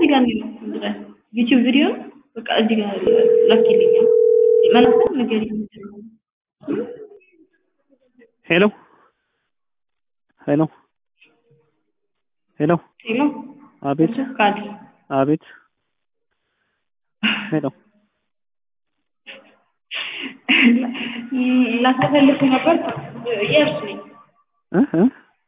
እዚህ ጋር ነው ዩቲዩብ ቪዲዮ በቃ እዚህ ጋር ላኪልኝ መላክ ነገር ሄሎ ሄሎ ሄሎ ሄሎ አቤት ካዲ አቤት ሄሎ ላስተፈልግ ነበር የእርስ ነኝ እ እ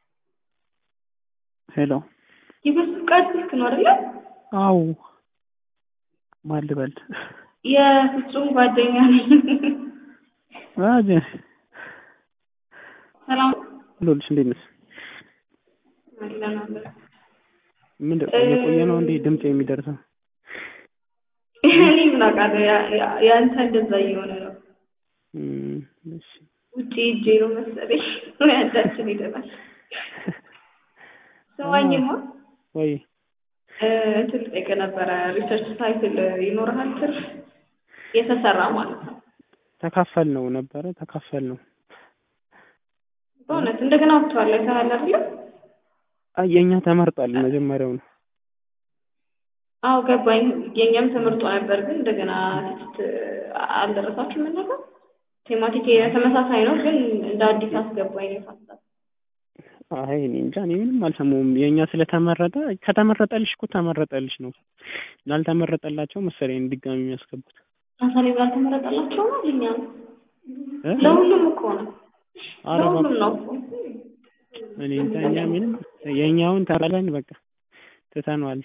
ሄሎ የበሱ ቃል ስልክ ነው አይደለ? አው ማን ልበል? የፍጹም ጓደኛ ነኝ። አጀ ሰላም ሎልሽ እንዴት ነሽ? አለን አለን። ምንድን ነው የቆየ ነው እንዴ ድምጽ የሚደርሰው? እኔ ምን አውቃለሁ ያ- ያ- ያንተ እንደዛ እየሆነ ነው። እም፣ እሺ ውጭ ሂጄ ነው መሰለኝ ያንዳችን ሄደናል። ስማኝማ ወይ እ፣ እንትን ልጠይቅህ ነበረ ሪሰርች ታይትል ይኖርሃል ትርፍ የተሰራ ማለት ነው። ተካፈል ነው ነበረ ተካፈል ነው በእውነት እንደገና ወጥቷል አይተሃል አይደለ? አይ የኛ ተመርጧል መጀመሪያው ነው አዎ ገባኝ። የኛም ተመርጦ ነበር፣ ግን እንደገና ቴክስት አልደረሳችሁም ነበር። ቴማቲክ ተመሳሳይ ነው፣ ግን እንደ አዲስ አስገባኝ ነው ሀሳብ። አይ እኔ እንጃ እኔ ምንም አልሰማሁም የኛ ስለተመረጠ ከተመረጠልሽ እኮ ተመረጠልሽ ነው ላልተመረጠላቸው መሰለኝ ድጋሚ የሚያስገቡት ለምሳሌ ባልተመረጠላቸው ነው እኛ እ? ለሁሉም እኮ ነው ኧረ ለሁሉም እባክህ ነው እኮ። እኔ እንጃ እኛ ምንም የኛውን ተባለን በቃ ትተነዋል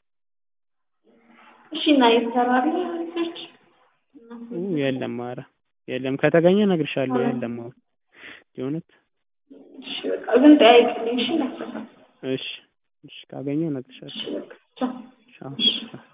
እሺ እና የተሰራለ ሪሰርች ኡ የለም ኧረ የለም ከተገኘ እነግርሻለሁ የለም አሁን የእውነት እሺ በቃ ግን ጠያይቅልኝ እሺ ነበር እሺ እሺ ካገኘው እነግርሻለሁ እሺ በቃ ቻው። ቻው ቻው